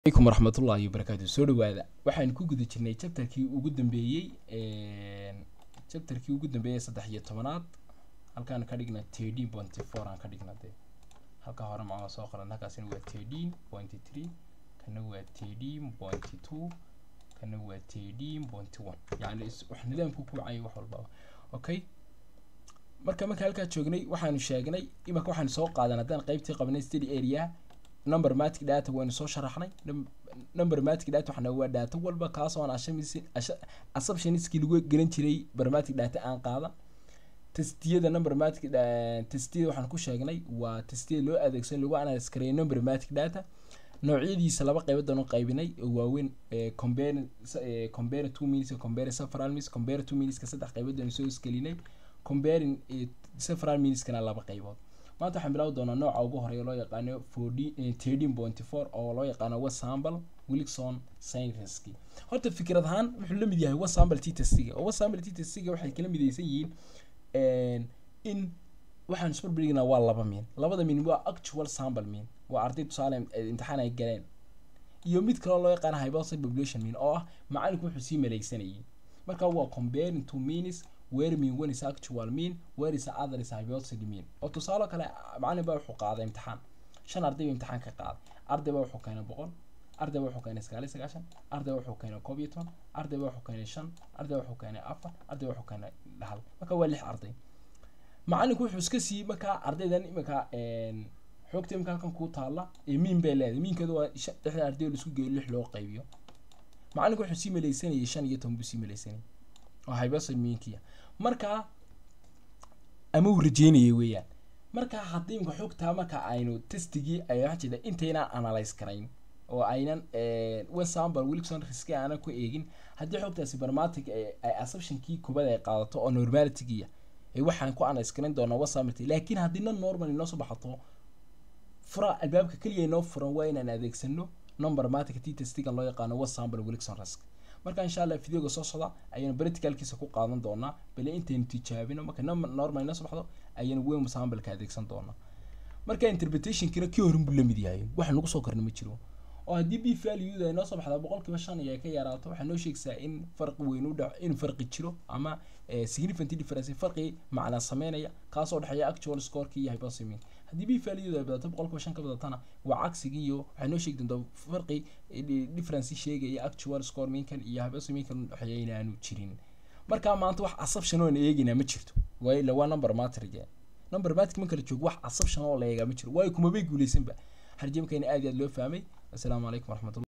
alaykum waraxmatullaahi wabarakaatu soo dhawaada waxaan ku guda jirnay chapterkii ugu dambeeyey chapterkii ugu dambeeyey saddex iyo tobanaad halkaan ka dhigna thirteen pointy four aan ka dhigna dee halka hore macaa soo qoran halkaasina waa thirteen pointy three kana waa thirteen pointy two kana waa thirteen pointy one yacni is- wax nidaamku ku wacaya wax walbaba okay marka marka halkaa joognay waxaanu sheegnay imaka waxaanu soo qaadan haddaan qaybtii qabnay study area number matic data waynu soo sharaxnay Num- number matic data waxana waa data walba kaasoo aan assumption- assu- assumptionskii lagu gelin jiray barmatic data aan qaadan testiyada number matic da- testiyada waxaan ku sheegnay waa testiyada loo adeegsan lagu analyse kareeyo number matic data noocyadiisa laba qaybood aan u qaybinay oo waaweyn eh, compare eh, compare two minutes iyo compare several minutes compare two minuteska saddex qaybood aan soo isgelinay comparing eh, several minuteskana laba qaybood maanta waxaan bilaawi doonaa nooca ugu horeeya loo yaqaano thirteen pointy four oo loo yaqaano wasample wilson scienceski horta fikrad ahaan wuxuu la mid yahay wasample t testiga oo wasample t testiga waxay kala midaysan yihiin in waxaan isku barbardhignaa waa laba min labada min waa actual sample min waa arday tusaale eh, imtixaan ay galeen iyo mid kaloo loo yaqaano hypothetical population mean oo ah macalinku wuxuu sii maleysanayay marka waa comparing two means where mean one is actual mean where is other is hypothetical mean oo tusaale kale macalin baa wuxuu qaaday imtixaan shan arday baa imtixaan ka qaaday arday baa wuxuu keenay boqol arday baa wuxuu keenay sagaal iyo sagaashan arday baa wuxuu keenay koob iyo toban arday baa wuxuu keenay shan arday baa wuxuu keenay afar arday baa wuxuu keenay hal marka waa lix arday macalinku wuxuu iska siiyey markaa ardaydan imika xoogta imika halkan kuu taalla ee miin bay leedahay miinkeedu waa shan- lixda arday oo laisku geeyo lix loo qaybiyo macalinku wuxuu sii maleysanayay shan iyo toban buu sii maleysanayay oo hypothetical miinkiya marka ama uu rajeynayay weeyaan marka haddii imika xogtaa marka aynu testigii ay waxaa jeeda intaynaan analyse karayn oo aynan wasample wilson riski aanan ku eegin haddii xogtaasi barmatic ay assumptionkii kubad ay qaadato oo normalitygiya ee waxaan ku analyse karin doonaa wasample laakiin haddii non normal inoo soo baxato fura albaabka keliya inoo furan waa inaan adeegsano number matic t testigan loo yaqaano wasample wilson risk marka insha allah videoga soo socda ayaynu practicalkiisa ku qaadan doonaa bale intaynu tijaabino marka number normal inoo soo baxdo ayaynu weyn sampleka adeegsan doonaa marka interpretationkina kii horin buu lamid yahay wax nagu soo korna ma jiro oo haddii b valueda ay noo soo baxda boqolkiiba shan iyo ay ka yaraato waxay noo sheegaysaa in farqi weyn u dhac in farqi jiro ama eh, significant difference farqi macnaa sameynaya kaasoo dhexeeya actual scoreki iyo hypothesis haddii b valueda ay badato boqolkiiba shan ka badatana waa cagsigii iyo waxay noo sheegi doontaa farqi eh, di- difference sheegaya actual score minkan iyo hypothesis minkan u dhexeeya inaanu jirin marka maanta wax assumption oo aan eegaynaa ma jirto waayo ila waa number matrige number matic marka la joogo wax assumption oo la eegaa ma jiro waayo kumabay guuleysanba harjamkayna aad iyo aad loo fahmay assalaamu calaykum waraxmatullah